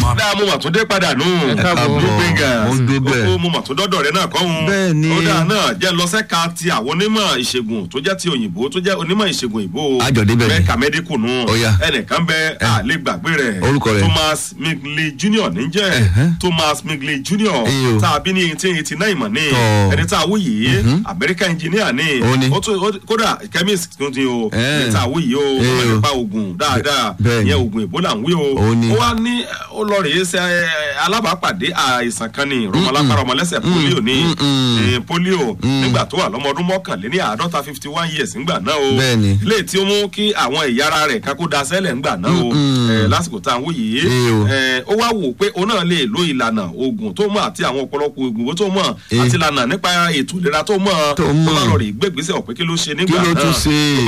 dáa mo mà tún dé padà nù. Ẹ káàbọ̀. Blue Bangers. Mo ń dé bẹ́ẹ̀. Ó mo mà tún dọ́dọ̀ rẹ náà kọ́ hun. Bẹ́ẹ̀ ni. ó dáa náà jẹ́ lọ́sẹ̀ka ti àwọn onímọ̀ ìṣègùn tó jẹ́ ti òyìnbó tó jẹ́ onímọ̀ ìṣègùn òyìnbó. Àjọ débẹ̀ ni. mẹ́ka mẹ́díkù nù. Ó yá. ẹnìkan bẹ àlè gbàgbé rẹ̀. Orúkọ rẹ̀. Thomas Migley Jr. níjẹ́. Ẹ̀hẹ́. Thomas Migley Jr. Ẹyọ. tá a bí ní eighteen eighty nine mọ̀ ní. Tọ́. ẹni tá a wú yìí American engineer ní. Ó ní. ó tún ó- kódà chemist tún ti o. Ẹ̀. ẹni tá a wú yìí o. ó máa Ẹyọ. nípa oògùn dáadáa. Bẹ́ẹ̀ ni. ìyẹn oògùn Ebola ń wí o. Ó ní. ó wá ní ó lọ rèé ṣe ẹ, alábàápàdé àìsàn kan ní rọmọlápàrọ̀ ọmọlẹ́sẹ̀ polio ní ẹ, polio nígbà tó wà lọ́mọ ọdún mọ́kànléní àádọ́ta fifty one years ńgbà náà o Bẹ́ẹ̀ni. ilé tí ó mú kí àwọn ẹ̀yà ara rẹ̀ kákó da sẹ́lẹ̀ ńgbà náà o ẹ, lásìkò tá à ń wò yìí Ẹ o. ẹ, ó wá wò pé òun náà lè lo ìlànà oògùn tó mọ̀ àti àwọn ọ̀pọ̀lọpọ̀ oògùn tó mọ̀ Ẹ. àti ìlànà nípa ètò ìlera tó mọ̀ Tó ó mọ̀. bá lọ rè gbégbèsè ọ̀pẹ kí ló ṣe kí nígbà ló náà tún ṣe.